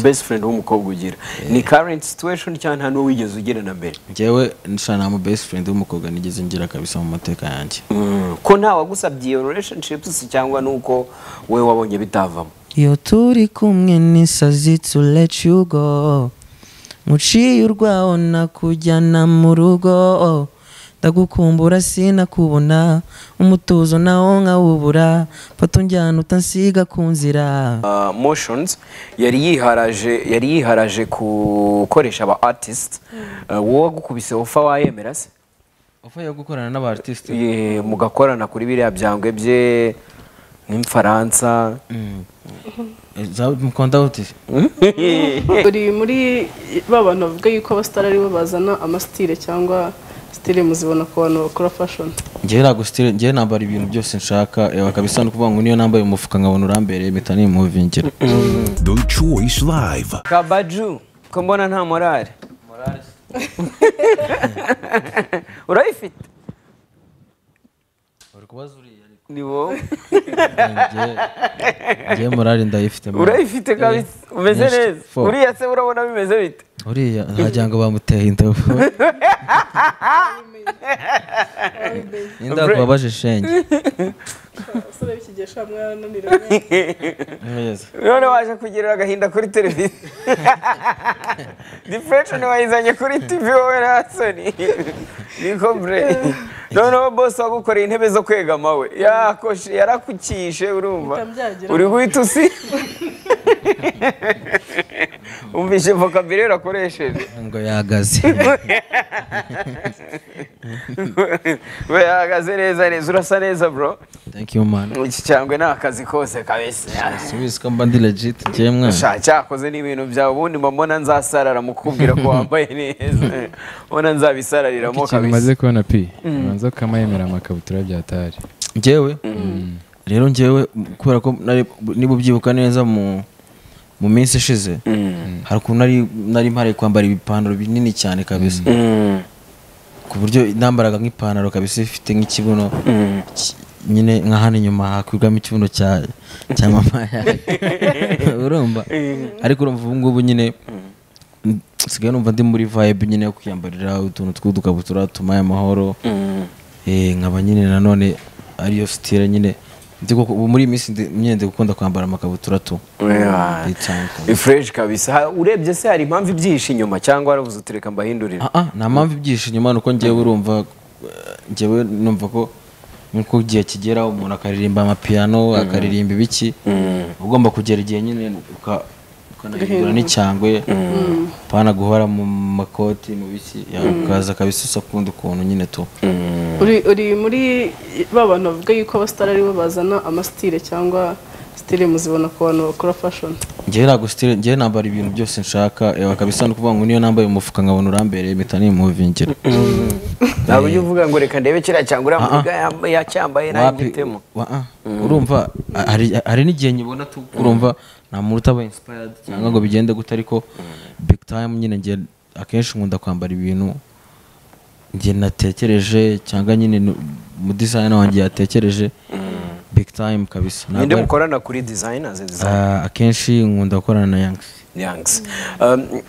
best friend w'umukobwa ugira ni current situation cyangwa nta n'uwo wigeze ugira na mbere ngewe nshya nta mu best friend w'umukobwa nigeze ngira kabisa mu mateka yanjye Mm, ko nta wagusabye iyo relationships cyangwa nuko we wabonye bitavamo iyo turi kumwe n'isazi to let you go muciye urwaho nakujyana mu rugo ndagukumbura sinakubona umutuzo nawo nkawubura fata unjyana utansiga ku nzira Uh, motions yari yiharaje yari yiharaje gukoresha aba artist Uh, wowe wagukubise ufa wayemera se uvuye gukorana n'aba artiste Eh, mugakorana kuri biriya byangwe bye nk'imfaransa mukunda uti uri muri ba bantu bavuga yuko abasitari aribo bazana amasitire cyangwa sitire muzibona ku bantu bakora fashoni ngewe ntabwo sitire ngewe nambara ibintu byose nshaka ewa kabisa ni ukuvuga ngo niyo nambaye umufuka nkabona urambereye mpita nimuvingira The Choice Live. kabaju ko mbona nta morale urayifite uri kubaza uriya ni wowe ngewe morali ndayifite man. urayifite kabisa umeze Yes, neza four. uriya se urabona bimeze bite uriya ntagira ngo bamuteye indobo inda kubabaje shenge abasore b'ikigihe ushobora mwarananira Neza. none waje kugirira agahinda kuri televiziyo depression wayizanye kuri tv wowe na soni niko bre noneho bose wagukoreye intebe zo kwegama we yakoshe yarakukishe urumva Bitambyagera. uri guhita usi umvishe vocabulaire urakoresheje ngo yahagaze we yahagaze neza neza urasa neza bro thank you man iki cyangwe ni akazi kose kabisa subizi ko mba ndi legit ngewe mwana Sha, cyakoze n'ibintu byawe ubundi mbona nzasarara mu kubwira ko wambaye neza mbona nzabisarariramo ikintu kabisa umaze kubona pi ubanza ukamayemera amakabutura bya tari ngewe rero ngewe kubera ko nari- niba ubyibuka neza mu mu minsi ishize hari ukuntu nari- nari mpari kwambara ibipantaro binini cyane kabisa ku buryo nambaraga nk'ipantaro kabisa ifite nk'ikibuno ki- nyine nka hano inyuma hakwirwamo ikibuno cya cya mama yanjye urumva ariko urumva ubu ngubu nyine n- nsigaye numva ndi muri vibe nyine yo kwiyambarira utuntu tw'udukabutura tumaye amahoro Eh, nkaba nyine nanone ariyo sitire nyine Ndi koko- ubu muri iyi minsi ndi- nyine ndi gukunda kwambara amakabutura tu Yeah. Nditanga. ni fresh kabisa Ha- urebye se hari impamvu ibyihishe inyuma cyangwa warabuze utureka mbahindurire Ah, ah, nta mpamvu ibyihishe inyuma ni uko ngewe urumva eh, ngewe numva ko nk'uko igihe kigera umuntu akaririmba amapiyano akaririmba ibiki ugomba kugera igihe nyine uka- ukanahindura n'icyangwe pana guhora mu makoti mu biki ya, ukaza kabisa ukundi ukuntu nyine tu uri uri muri ba bantu bavuga yuko abasitari aribo bazana amasitire cyangwa sitire muzibona ku bantu bakora fashoni ngewe ntabwo sitire ngewe nambara ibintu byose nshaka ewa kabisa ni ukuvuga ngo niyo nambaye umufuka nkabona urambereye mpita nimuvingira ntabwo ujya uvuga ngo reka ndebe kiriya cyangwa uriya Ah, ah. muga yambaye- yacyambaye Wapi- nagitemo wa- ah, urumva a- hari- hari n'igihe nyibona tu urumva nta muntu utaba inspired cyangwa ngo bigende gute ariko big time nyine ngiye akenshi nkunda kwambara ibintu njye natekereje cyangwa nyine nu- mu design wanjye yatekereje big time kabisa Ntabwo ninde ari- mukorana kuri designers design Ah, akenshi nkunda gukorana na yangisi yangs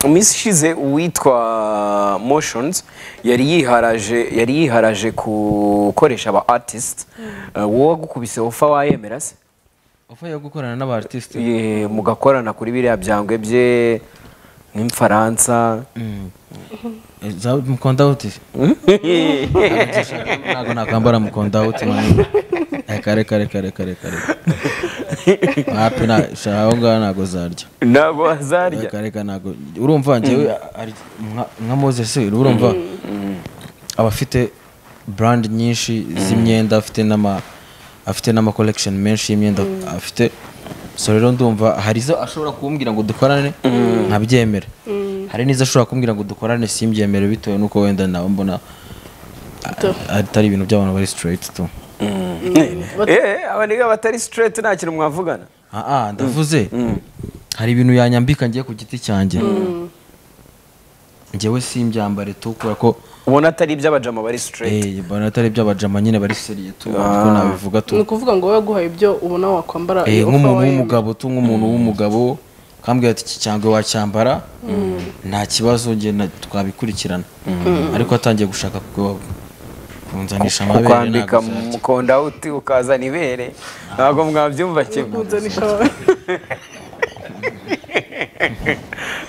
minsi ishize uwitwa motions yari yiharaje yari yiharaje gukoresha aba artist Uh, wowe wagukubise ufa wayemera se uvuye gukorana n'aba artiste Eh, mugakorana kuri biriya byangwe bye nk'imfaransa mukunda uti ntabwo nakambara mukunda uti kare kare kare kare kare hapi aho ngaho ntabwo zarya ntabwo wazarya kare kare ntabwo urumva ngewe ari nka- nka moses urumva aba afite brand nyinshi z'imyenda afite n'ama afite n'ama collection menshi y'imyenda afite so rero ndumva hari izo ashobora kumbwira ngo dukorane nkabyemera hari n'izo ashobora kumbwira ngo dukorane simbyemere bitewe n'uko wenda nawe mbona a- atari ibintu by'abantu bari straight tu Eh, aba niga batari straight nta kintu mwavugana aa ndavuze hari ibintu yanyambika ngiye ku giti cyanjye ngewe simbyambare tu kubera ko ubona atari iby'abajama bari straight Eh, mbona atari iby'abajama nyine bari seriye tu ko nabivuga tu ni ukuvuga ngo wowe yaguhaye ibyo ubona wakwambara Eh, iyo nk'umuntu ufa wayemera. w'umugabo tu nk'umuntu w'umugabo kambwira ati iki cyangwa wacyambara nta kibazo genda twabikurikirana ariko atangiye gushaka ku- kunzanisha amabere kukwambika ntabwo byajya. mukonda uti ukazana ibere ntabwo mwabyumva kimwe kunzanisha wawe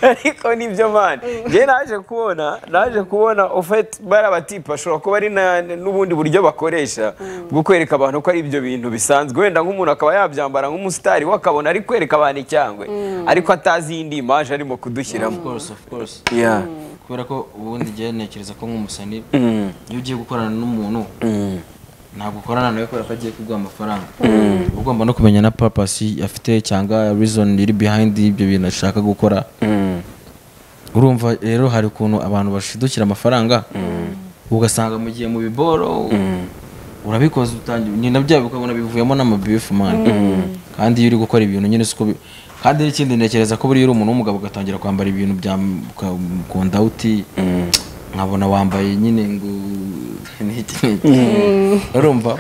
ariko nibyo mani njye naje kubona naje kubona ufite bari abatipe ashobora kuba ari na- n'ubundi buryo bakoresha bwo kwereka abantu ko ari ibyo bintu bisanzwe wenda nk'umuntu akaba yabyambara nk'umusitari we akabona ari kwereka abantu icyangwe ariko atazi iyindi imaje arimo kudushyiramo Of course, of course. Yeah. kubera ko ubundi njye ntekereza ko nk'umusani Mm. iyo ugiye gukorana n'umuntu ntabwo ukorana nawe kubera ko agiye kuguha amafaranga uba ugomba no kumenya na papasi afite cyangwa reason iri behind ibyo bintu ashaka gukora urumva rero hari ukuntu abantu bashidukira amafaranga ugasanga mu gihe mu biboro urabikoze utangiye nyina byabo ukabona bivuyemo n'amabifu mani kandi iyo uri gukora ibintu nyine siko bi- kandi n'ikindi ntekereza ko buriya uri umuntu w'umugabo ugatangira kwambara ibintu bya kondawuti nkabona wambaye nyine ngo n'iki n'iki urumva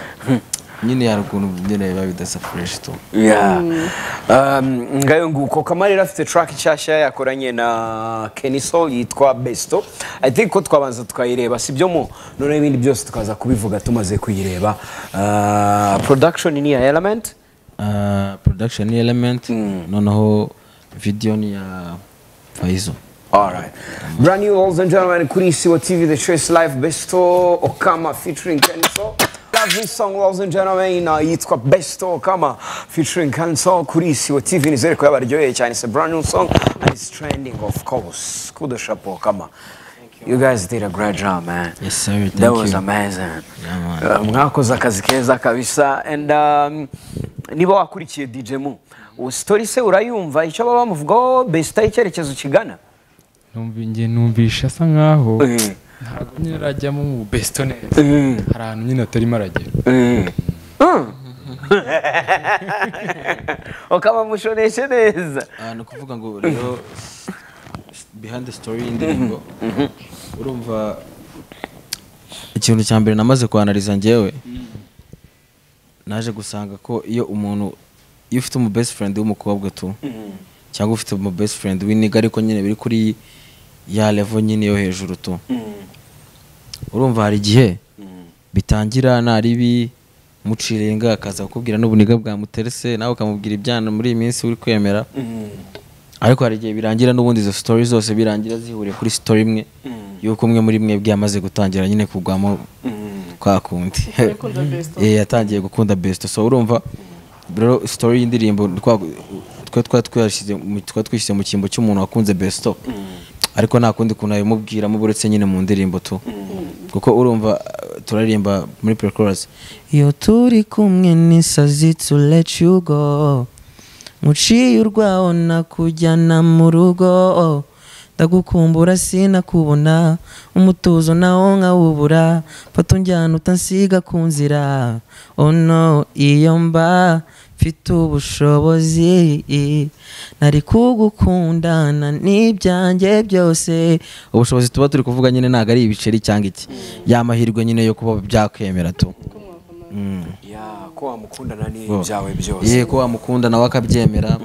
nyine hari ukuntu nyine biba bidasa fureshi tu Yeah. Um, ngayo nguko kamarira afite track nshyashya yakoranye na Kenny Soul yitwa Besto I think ko twabanza tukayireba sibyo mu none ibindi byose tukaza kubivuga tumaze kuyireba uh, production ni ya element Ah, production ni element noneho video ni ya faizo Alright. Brand new ladies and gentlemen kuri Siwa TV The Choice Live Besto Okama featuring Kenny Soul Lovely song ladies and gentlemen uh, yitwa Besto Okama featuring Kenny Soul kuri Siwa TV nizere ko yabaryoheye cyane it's a brand new song and it's trending of course kudo chapeau Okama You guys did a great job, man. Yes, sir. Thank that was you. amazing. Yeah, man. Uh, mwakoze akazi keza kabisa and um, niba wakurikiye DJ mu ubu story se urayumva icyo baba bamuvugaho besta icyerekezo kigana Numva njye numvisha asa nkaho Eh. ntabwo nyine arajyamo mu besto neza Mm. hari ahantu nyine atarimo aragera ukaba mushoneshe neza Ah, ni ukuvuga ngo rero s- behind the story y'indirimbo urumva ikintu cya mbere namaze kwanariza njyewe naje gusanga ko iyo umuntu iyo ufite umu best friend w'umukobwa tu cyangwa ufite umu best friend w'iniga ariko nyine biri kuri ya level nyine yo hejuru tu urumva hari igihe bitangira naribi mucirenga akaza kukubwira n'ubuniga bwamuterese nawe ukamubwira ibyana muri iyi minsi uri kwemera ariko hari igihe birangira n'ubundi izo story zose birangira zihuriye kuri story imwe yuko umwe muri mwebwe yamaze gutangira nyine kugwamo kwa kundi gukunda Besto. Eh, yatangiye gukunda besto so urumva rero story y'indirimbo twa- twa twa twashyize mu- twa twishyize mu cyimbo cy'umuntu wakunze besto ariko nta kundi kuntu yabimubwiramo buretse nyine mu ndirimbo tu kuko urumva eh, turaririmba muri pre-chorus iyo turi kumwe n'isazi to let you go muciye urwaho nakujyana mu rugo ndagukumbura sinakubona umutuzo nawo nkawubura fata unjyana utansiga ku nzira oh no iyo mba mfite ubushobozi nari kugukundana n'ibyanjye byose ubushobozi tuba turi kuvuga nyine ntabwo ari ibiceri cyangwa iki yamahirwe nyine yo kuba byakwemera tu ya ko wamukundana n'ibyawe byose yego wamukunda nawe akabyemera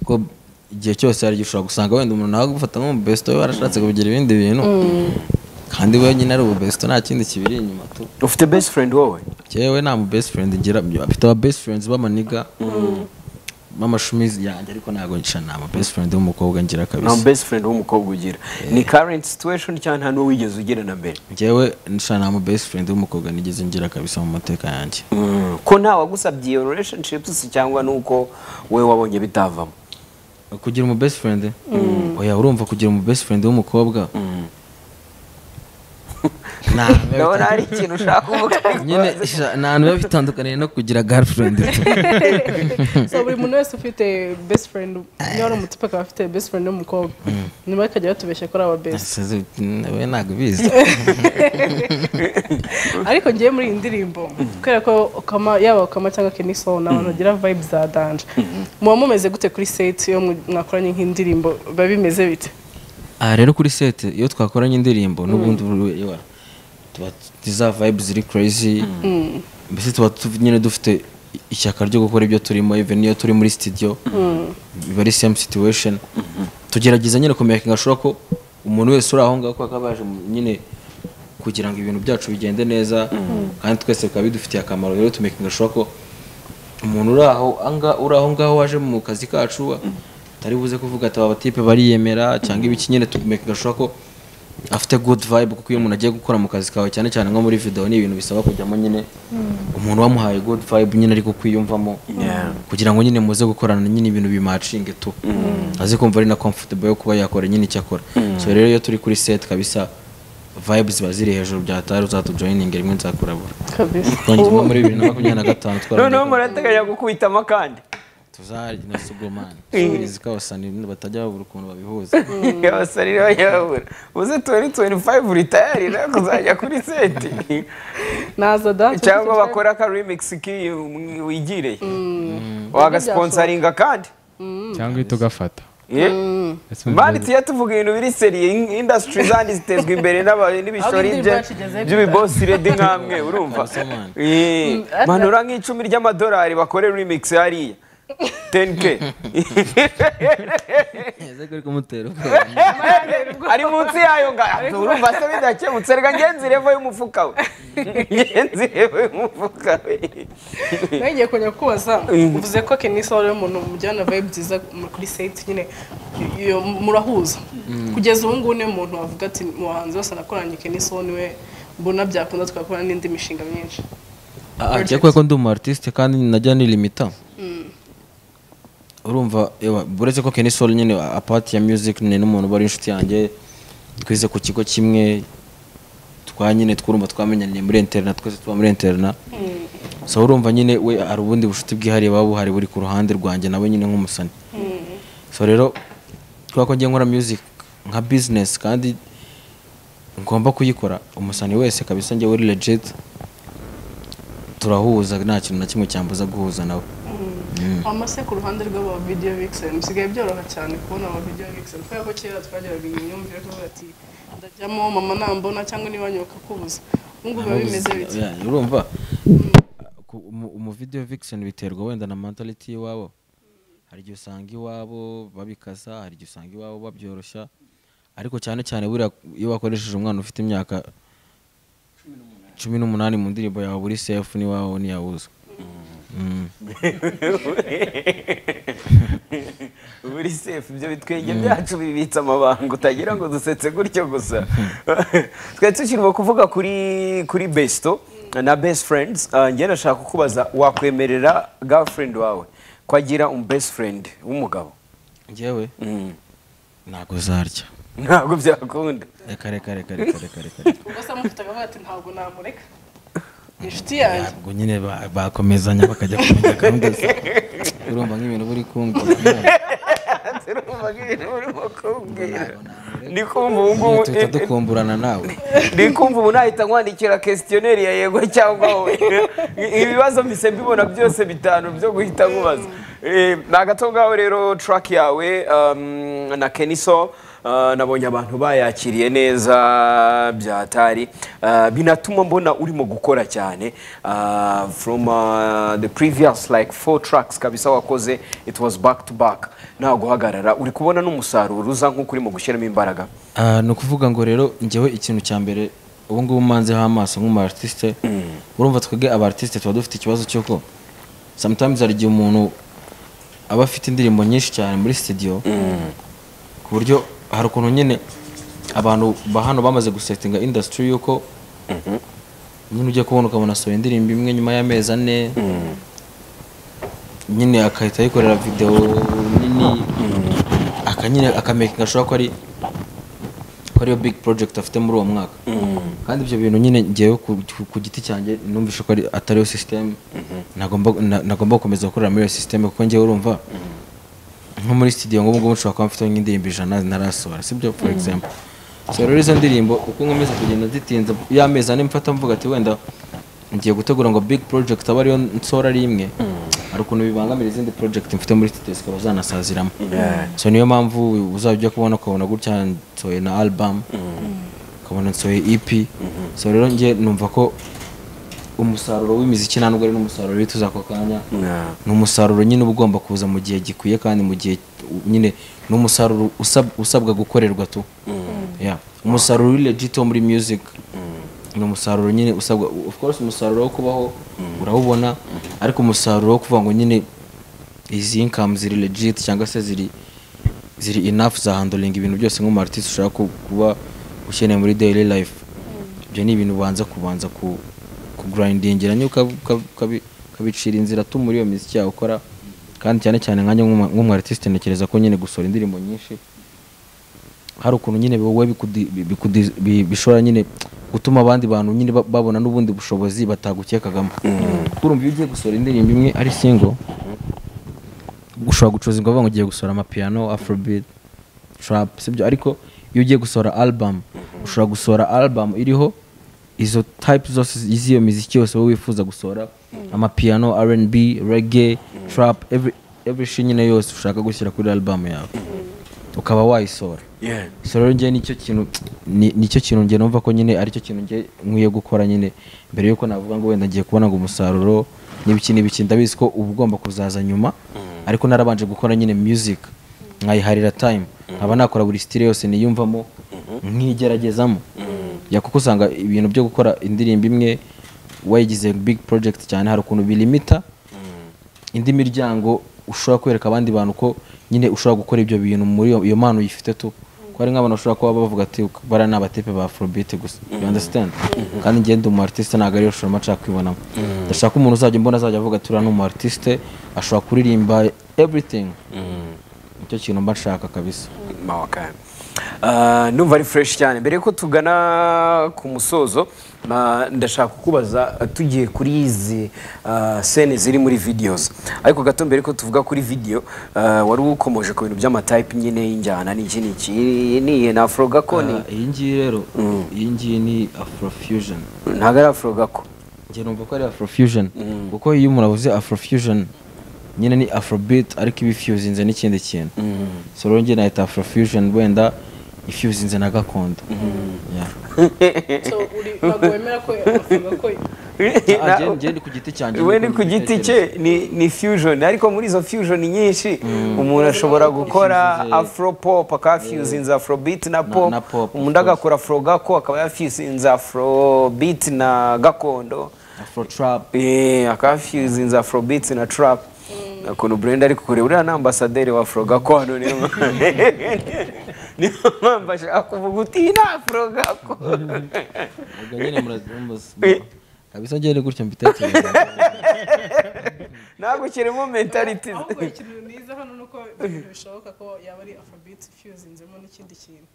ko igihe cyose hari igihe ushobora gusanga wenda umuntu nawe agufata nk'umubesto we warashatse kugira ibindi bintu kandi wenyine ari ububesto nta kindi kibiri inyuma tu ufite best friend wowe njyewe nta best friend ngira afite aba best friends b'amaniga b'amashumizi yanjye ariko ntabwo nshya nta best friend w'umukobwa ngira nta kabisa best friend w'umukobwa ugira ni current situation cyangwa nta n'uwo wigeze ugira na mbere njyewe nshya nta best friend w'umukobwa nigeze ngira kabisa mu mateka yanjye ko nta wagusabye iyo relationships cyangwa nuko wowe wabonye bitavamo kugira umu best friend oya urumva kugira umu best friend w'umukobwa Nta- ndabona hari ikintu ushaka kuvuga nyine sha- nta hantu biba bitandukaniye no kugira girlfriend tu. so buri muntu wese ufite best friend niba ari umutupe akaba afite best friend w'umukobwa nyuma bakajya batubeshya ko ari aba best Ese, we ntabwo ubizi ariko ngiye muri iyi ndirimbo kubera ko ukama yaba ukama cyangwa keniso ni abantu bagira vibe za danje muba mumeze gute kuri set iyo mu- mwakoranye nk'indirimbo biba bimeze bite aha rero kuri set iyo twakoranye indirimbo n'ubundi buriya tuba tuzi za vibe ziri crazy mbese tuba tu- nyine dufite ishyaka ryo gukora ibyo turimo even iyo turi muri studio biba ari same situation tugerageza nyine kumekinga ashobora ko umuntu wese uri aho ngaho kuko aba yaje mu- nyine kugira ngo ibintu byacu bigende neza kandi twese bikaba bidufitiye akamaro rero tumekinga ashobora ko umuntu uri aho anga- uri aho ngaho waje mu kazi kacu atari buze kuvuga ati aba batipe bariyemera cyangwa ibiki nyine tumekinga ashobora ko afite good vibe kuko iyo umuntu agiye gukora mu kazi kawe cyane cyane nko muri video ni ibintu bisaba kujyamo nyine umuntu wamuhaye good vibe nyine ariko kwiyumvamo kugira ngo nyine muze gukorana nyine ibintu bimacinge tu aze kumva ari na comfortable yo kuba yakora nyine icyo akora so rero iyo turi kuri set kabisa vibe ziba ziri hejuru byatari uzatujoyininga rimwe nzakurabura kabisa twongeye nko muri bibiri na makumyabiri na gatanu noneho twarangiye murateganya gukubitamo kandi tuzarya na sugomani tuzirizi ko abasani batajya babura ukuntu babihuza abasarira bayabura uze tuweri tuweri fayivu ritayari nawe kuzajya kuri seti naza da cyangwa bakora aka remix k'iyo mwi- wigiriye wagasponsaringa kandi cyangwa uhita ugafata Yeah. Ese mani uzi- tujya tuvuga ibintu biri seriye in- industry zandi zitezwa imbere n'aba- n'ibishori indirimbo bye- yacu igeze by'ibibosi redi nk'amwe urumva Kabisa, man. Yeah. manura nk'icumi ry'amadolari bakore remix hariya 10k ese kuri kumutera ubwoba. ari munsi yayo nga urumva se bidakemutse reka ngenzi revo y'umufuka we ngenzi revo y'umufuka we nagiye kujya kubaza uvuze ko kenisa wari umuntu mujyana vibe nziza mu- kuri seti nyine iyo murahuza kugeza ubu ngubu niwe muntu wavuga ati mu bahanzi bose nakoranye kenisa uwo niwe mbona byakunda tugakora n'indi mishinga myinshi Ah, ajya kubera ko ndi umu artiste kandi najya nilimita urumva ewa, buretse ko Kenny Soul nyine apart ya music ni n'umuntu uba ari inshuti yanjye twize ku kigo kimwe twa nyine twurumva twamenyaniye muri interna twese tuba muri interna so urumva nyine we hari ubundi bushuti bwihariye buba buhari buri ku ruhande rwanjye nawe nyine nk'umusani so rero kubera ko ngiye nkora music nka business kandi ngomba kuyikora umusani wese kabisa njye uri legit turahuza nta kintu na kimwe cyambuza guhuza nawe amase ku ruhande rw'aba video vixen bisigaye byoroha cyane kubona aba video vixen kubera ko kera twageraga iyi myumvire ko bavuga ati ndajyamo mama nambona cyangwa niba nyoboka kubuza ubu ngubu biba bimeze bityo Ya, urumva ku- umu- umu video vixen biterwa wenda na mentality y'iwabo hari igihe usanga iwabo babikasa hari igihe usanga iwabo babyoroshya ariko cyane cyane buriya iyo wakoresheje umwana ufite imyaka cumi n'umunani mu ndirimbo yawe buri sefu n'iwawe ntiyabuza Mm. buri sefu ibyo bitwenge byacu bibitse amabanga utagira ngo dusetse gutyo gusa twari tukirimo kuvuga kuri kuri besito na best friends Ah, njye nashaka kukubaza wakwemerera girlfriend wawe ko agira umu best friend w'umugabo njyewe ntabwo zarya ntabwo byakunda reka reka reka reka reka reka reka. ubwo se amufite akavuga ati ntabwo namureka inshuti yanjye ntabwo nyine ba- bakomezanya bakajya kumenya gahunda za urumva nk'ibintu buri kumva turumva nk'ibintu urimo kumbwira Ntabwo ndi kumva ubu ngubu Iyo duhita dukumburana nawe ndi kumva ubu nahita nkwandikira kesitiyoneri ya yego cyangwa wowe ibibazo mbise mbibona byose bitanu byo guhita nkubaza Eh, ni agato ngaho rero track yawe um, na keniso uh, nabonye abantu bayakiriye neza byatari uh, binatuma mbona urimo gukora cyane uh, from uh, the previous like four tracks kabisa wakoze it was back to back nta guhagarara uri kubona n'umusaruro uza nk'uko urimo gushyiramo imbaraga Ah, ni ukuvuga ngo rero njyewe ikintu cya mbere ubu ngubu mpanzeho amaso nk'umu-artiste urumva twebwe aba-artiste tuba dufite ikibazo cy'uko sometimes hari igihe umuntu aba afite indirimbo nyinshi cyane muri studio ku buryo hari ukuntu nyine abantu ba hano bamaze gusetinga industry y'uko nyine ugiye kubona ukabona asohoye indirimbo imwe nyuma y'amezi ane nyine agahita yikorera videwo nini aka nyine akamekinga ashobora ko ari ko ariyo big project afite muri uwo mwaka kandi ibyo bintu nyine ngewe ku, ku, ku giti cyanjye numvishe ko ari- atari yo system nagomba na- nagomba gukomeza gukorera muri iyo system kuko ngewe urumva nko muri studio ngo ubungubu nshobora kuba mfite nk'indirimbo ijana ntarasohora sibyo for example so rero izo ndirimbo uko nkomeza kugenda zitinze y'amezi ane mfata mvuga ati wenda ngiye gutegura ngo big project abe ariyo nsohora ari imwe hari ukuntu bibangamira izindi project mfite muri studio zikaba zanasaziramo so niyo mpamvu uzajya kubona ukabona gutya nsohoye na album ukabona nsohoye EP so rero njye numva ko umusaruro w'imiziki nta nubwo ari n'umusaruro wituza ako kanya Yeah. ni umusaruro nyine uba ugomba kuza mu gihe gikwiye kandi mu gihe nyine ni umusaruro usab- usabwa gukorerwa tu Yeah. umusaruro uri legit wo muri music ni umusaruro nyine usabwa of course umusaruro wo kubaho urawubona ariko umusaruro wo kuvuga ngo nyine izi income ziri legit cyangwa se ziri ziri enough za handling ibintu byose nk'umartiste ushaka ku- kuba ukeneye muri daily life ibyo ni ibintu ubanza kubanza ku kugurayindingira nyine ukabi- ukabi- ukabi- ukabicira inzira tu muri iyo miziki yawe ukora kandi cyane cyane nkanjye nk'uma- nk'umwartiste ntekereza ko nyine gusohora indirimbo nyinshi hari ukuntu nyine wowe bikudi- bi- bikudi- bi- bishobora nyine gutuma abandi bantu nyine ba- babona n'ubundi bushobozi batagukekagamo urumva iyo ugiye gusohora indirimbo imwe ari single ushobora gucuruza ingoga ngo ugiye gusohora amapiyano afrobeat trap sibyo ariko iyo ugiye gusohora album ushobora gusohora album iriho izo type zose z'iyo miziki yose wowe wifuza gusohora amapiyano rnb reggae trap every every shit nyine yose ushaka gushyira kuri album yawe ukaba wayisohora Yeah. so rero njye nicyo kintu ni- nicyo kintu njye numva ko nyine aricyo kintu njye nkwiye gukora nyine mbere yuko navuga ngo wenda ngiye kubona ngo umusaruro n'ibiki n'ibiki ndabizi ko uba ugomba kuzaza nyuma ariko narabanje gukora nyine music nkayiharira time nkaba nakora buri style yose niyumvamo nkigeragezamo ya kuko usanga ibintu byo gukora indirimbo imwe wayigize big project cyane hari ukuntu bilimita indi miryango ushobora kwereka abandi bantu ko nyine ushobora gukora ibyo bintu muri iyo- iyo mpano uyifite tu ko hari nk'abantu bashobora kuba bavuga ati bara ni abatepe ba afrobeat gusa you understand kandi ngende umu artiste ntabwo ariyo shoro nshaka kwibonamo ndashaka umuntu uzajya mbona azajya avuga ati uriya ni umu artiste ashobora kuririmba everything nicyo kintu mba nshaka kabisa Okay. Uh, numva ari fresh cyane mbere yuko tugana ku musozo ma- ndashaka kukubaza uh, tugiye kuri izi uh, sene ziri muri videos ariko gato mbere yuko tuvuga kuri video uh, wari ukomoje ku bintu by'amatype nyine y'injyana n'iki n'iki iyi ni na afro gakoni Ah, iyi ngiyi rero iyi ngiyi ni afrofusion ntabwo ari afro gako njye numva ko ari afrofusion kuko iyo umuntu avuze afrofusion nyine ni afrobeat ariko iba ifuzinze n'ikindi kintu so rero njye nahita afrofusion wenda ifuzinze na gakondo Yeah. So, uri- ntabwo wemera ko avuga ko Ah, njye- njye ndi ku giti cyanjye we ni niko ku giti mbitekereza. cye ni, ni fusion ariko muri izo fusion nyinshi umuntu ashobora gukora Ifuzize- afro pop akafusinza afro beat na pop na pop, of umuntu agakora afro gako akaba yafusinza afro beat na gakondo afro trap eh akafusinza afro beat na trap ukuntu brenda ari kukureba uriya ni ambasaderi wa afro gako hano niyo niyo mpamvu ashaka kuvuga uti "Iyi ni afro gako ubwo nyine murazi- murazi- kabisa njye ni gutyo mbitekereza ntabwo kirimo mentality ahubwo ikintu niza hano ni uko ibintu bishoboka ko yaba ari afrobeat ifuzinzemo n'ikindi kintu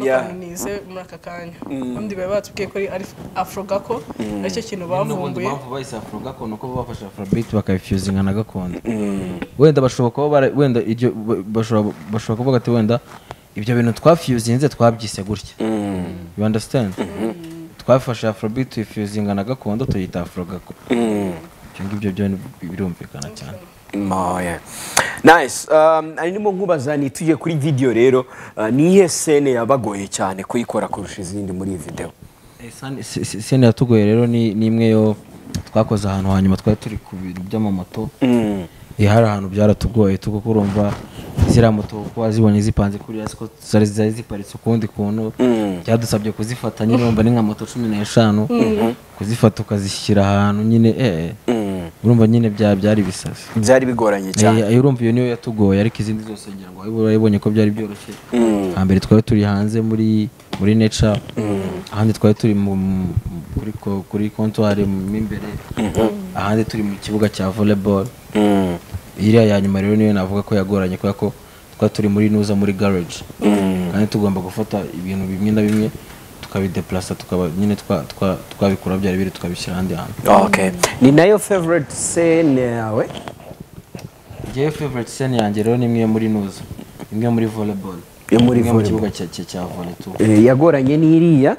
Yeah. nize muri aka kanya kandi bari batubwiye ko ari afro gako aricyo kintu n'ubundi bavumbuye mpamvu bahise afro gakondo ko bafashe afrobeat bakayifuzinga na gakondo wenda bashobora kuba bara- wenda iryo ba- bashobora bashobora kuvuga ati wenda ibyo bintu twafuzinze twabyise gutya you understand twafashe afrobeat tuyifuzinga na gakondo tuyita afro gako ibyo ngibyo byo ni- birumvikana cyane Moya. Nice. Um, arimo nkubaza ni tujye kuri video rero uh, ni iyihe sene yabagoye cyane kuyikora kurusha izindi muri iyi video. Eh, sani- se- se- sene yatugoye rero ni ni imwe yo twakoze ahantu hanyuma twari turi ku bintu by'amamoto Eh, hari ahantu byaratugoye tuko kurumva ziriya moto kuko wazibonye zipanze kuriya siko zari zari ziparitse ukundi kuntu byadusabye kuzifata nyine urumva ni nka moto cumi n'eshanu kuzifata ukazishyira ahantu nyine eh urumva nyine bya byari bisazi Byari bigoranye cyane. Eh, ayo urumva iyo niyo yatugoye ariko izindi zose ngira ngo wayibo- wayibonye ko byari byoroshye hambere twari turi hanze muri muri nature ahandi twari turi mu, mu- kuri ko- kuri comptoir mu imbere ahandi turi mu kibuga cya volleyball Mm. iriya ya nyuma rero niyo navuga ko yagoranye kubera ko twari turi muri nuza muri garage kandi tugomba gufata ibintu bimwe na bimwe tukabideplasa tukaba nyine twa- twa- twabikura byari biri tukabishyira ahandi hantu Okay. Ni nayo favorite sene yawe? njyewe favorite scene yanjye rero ni imwe yo muri nuza imwe muri volleyball Yo muri imwe mu volleyball. kibuga cya- cya cya volley tu Eh, yagoranye n'iriya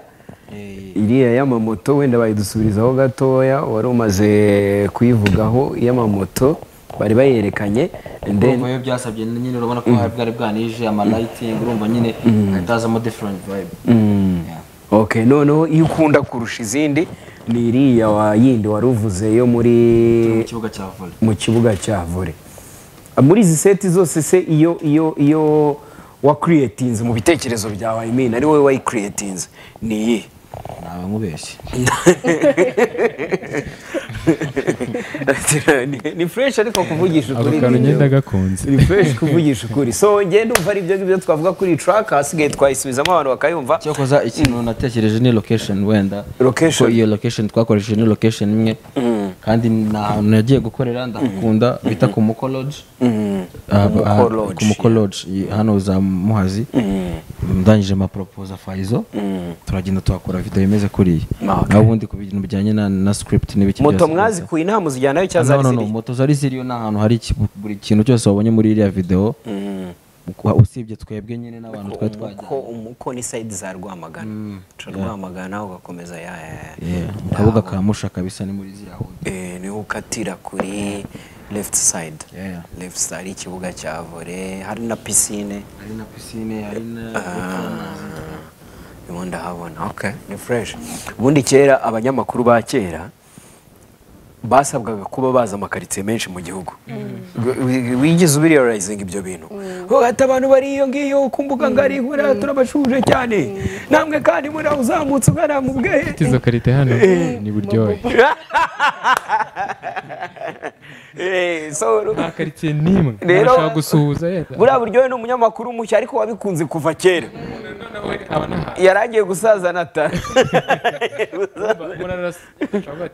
Eh, iriya y'amamoto wenda bayidusubirizaho gatoya wari umaze kuyivugaho y'amamoto bari bayerekanye and then urumva iyo byasabye nyine urabona ko hari bwari bwanije amalighting urumva nyine hatazamo different vibe Yeah. Okay, noneho iyo ukunda kurusha izindi ni iriya wa yindi wari uvuze yo muri mu kibuga cya vore mu kibuga cya vore muri izi seti zose se iyo iyo iyo wakiriyetinze mu bitekerezo byawe I mean, ari wowe wayikiriyetinze ni iyi ntawe nkubeshye ni fureshi ariko kuvugisha ako ukuri kantu ni ngenda byo. gakunze ni fureshi kuvugisha ukuri so ngenda umva ari ibyo ngibyo twavuga kuri iyi track hasigaye twayisubizamo abantu bakayumva cyakoza ikintu natekereje ni location wenda Location. Kuko iyo location twakoresheje ni location imwe kandi ni ahantu nagiye gukorera ndahakunda bita ku mukoloji Mukoloji, ku mukoloji hano za muhazi ndangije amaporopoza fayizo turagenda tuhakora video imeze kuriya Ah, okay. naho ubundi ku bintu bijyanye na na script n'ibiki moto byose mwazikuye nta muzijyanayo No, cyangwa zari no, no, ziri moto zari ziriyo ni ahantu hari iki- buri kintu cyose wabonye muri iriya video Ukwa- usibye twebwe nyine n'abantu twari twajyanye umuko umuko ni sayidi za rwamagana uca rwamagana ugakomeza ya ya ya Yeah, mu kabuga ka musha kabisa ni muri ziriya hudu Eh, niho ukatira kuri left side Yeah. left side ari ikibuga cya vore hari na pisine hari na pisine hari na niho ndahabona okay ni fresh ubundi kera abanyamakuru ba kera basabwaga kuba bazi amakaritsiye menshi mu gihugu Wi- wi- wigeze ubiriyarayizinga ibyo bintu hagati abantu bari iyo ngiyo ku mbuga ngari kuriya turabashuje cyane namwe kandi muri aho uzamutse ugana mu bwehe Ufite izo karite hano ni buryohe Eh, so nta karite n'imwe Rero- nashaka gusuhuza yenda buriya buryohe ni umunyamakuru mushya ariko wabikunze kuva kera yarangiye gusaza nata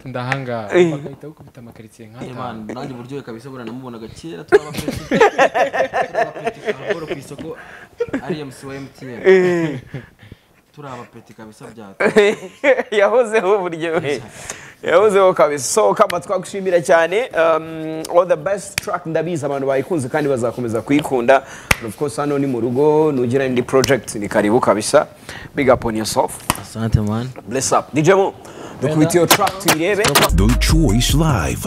ndahangaha bagahita bakubita amakaritsiye nk'aha Imana nanjye uburyohe kabisa buriya namubonaga kera turaba peti turaba peti karaboro ku isoko ari MC wa MTN turaba peti kabisa byata yahozeho buryohe yahozeho kabisa so kama twagushimira cyane um, all the best track ndabizi abantu bayikunze kandi bazakomeza kuyikunda And of course hano ni mu rugo nugira indi project ni karibu kabisa big up on yourself asante man bless up DJ Mo dukubitiye track tuyirebe The Choice Live.